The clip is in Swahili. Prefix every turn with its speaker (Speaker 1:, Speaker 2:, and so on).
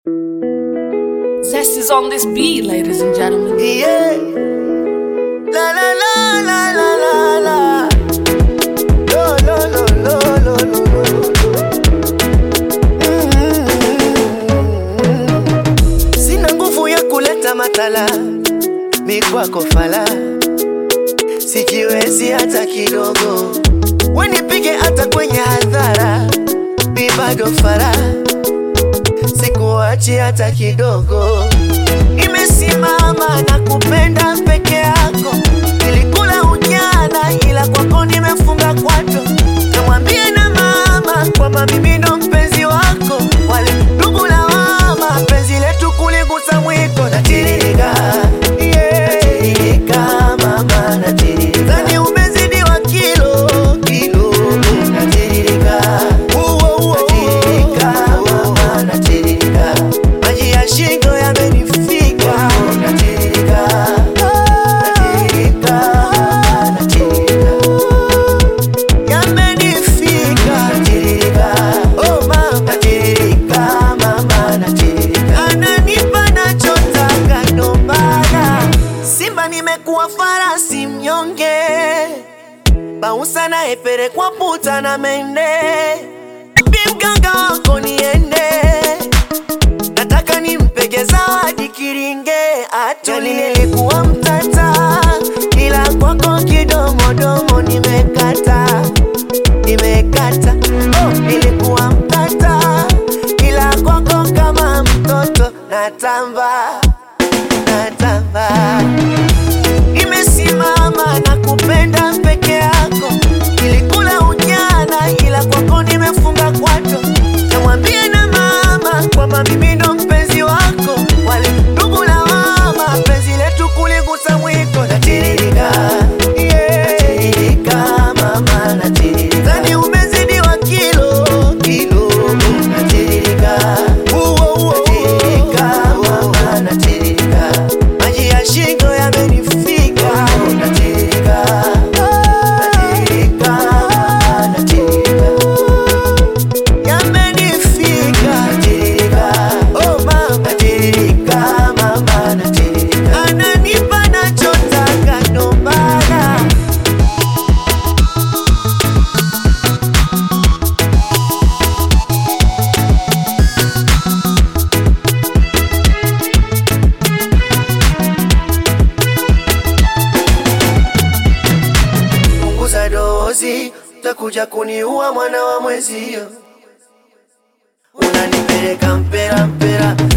Speaker 1: Zest is on this beat, ladies and gentlemen.
Speaker 2: Yeah. La la la la la la la. Lo lo lo lo lo lo lo. Mm. Sina nguvu ya kuleta matala, mi kwako fala, sijiwezi hata kidogo, wenipige hata kwenye hadhara, mi bado fara, sikuachi hata kidogo nimesimama na kupenda peke yako, nilikula ujana, ila kwako nimefunga kwato. Namwambie na mama kwamba mimi ndo mpenzi wako, wale ndugu lawama, penzi letu kuligusa mwiko. Natiririka, yeah. Natiririka, mama, natiririka. Zani umezidiwa kilo, kilo. Natiririka, uo, uo, natiririka, mama, natiririka. Maji ya shingo yamenifika, natiririka, natiririka, natiririka yamenifika natirika, oh mama natirika, mama natirika, ananipa nachotaka ndo maana Simba nimekuwa farasi mnyonge, bausa naepelekwa puta na mende, Bi mganga wako niende nataka nimpege zawadi kiringe atuli. Nilikuwa mtata, ila kwako kidomodomo nimekata, nimekata. Oh, nilikuwa mtata, ila kwako kama mtoto natamba, natamba. Nimesimama na kupenda peke yako, nilikula ujana, ila kwako nimefunga kwato. Namwambie na mama kwamba mimi ndo mpenzi wako, wale ndugu lawama, penzi letu kuligusa mwiko. Natiririka, yeah. Natiririka, mama, natiririka. Zani umezidiwa kilo, kilo. Natiririka, uo, uo, natiririka, mama, natiririka. Maji ya shingo yamenifika, natiririka, natiririka, natiririka yamenifika natirika, oh mama natirika, mama natirika, ananipa nachotaka ndo maana punguza dozi, utakuja kuniua mwana wa mwezio. Unanipeleka mpera mpera,